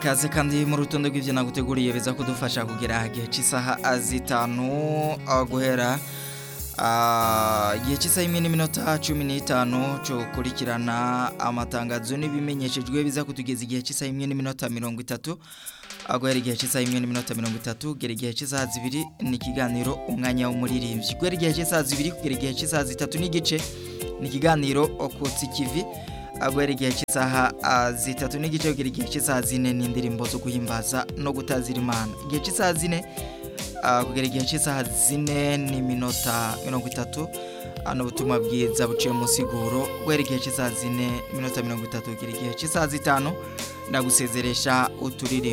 ikaze kandi mu rutonde rw'ibyo naguteguriye biza kudufasha kugera igihe cy'isaha zitanu aho guhera igihe cy'isaha imwe n'iminota cumi n'itanu cyo gukurikirana amatangazo n'ibimenyeshejwe biza kutugeza igihe cy'isaha imwe n'iminota mirongo itatu aho guhera igihe cy'isaha imwe n'iminota mirongo itatu kugera igihe cy'isaha zibiri ni ikiganiro umwanya w'umuririmbyi guhera igihe cy'isaha zibiri kugera igihe cy'isaha zitatu n'igice ni ikiganiro okutsi kivi guhera igihe cy'isaha zitatu n'igice kugera igihe cy'isaha zine n'indirimbo zo guhimbaza no gutazira imana igihe cy'isaha zine kugera igihe cy'isaha zine n'iminota mirongo itatu hano ubutumwa bwiza buciye mu siguro guhera igihe cy'isaha zine n'iminota mirongo itatu kugera igihe cy'isaha zitanu ndagusezeresha uturirimbo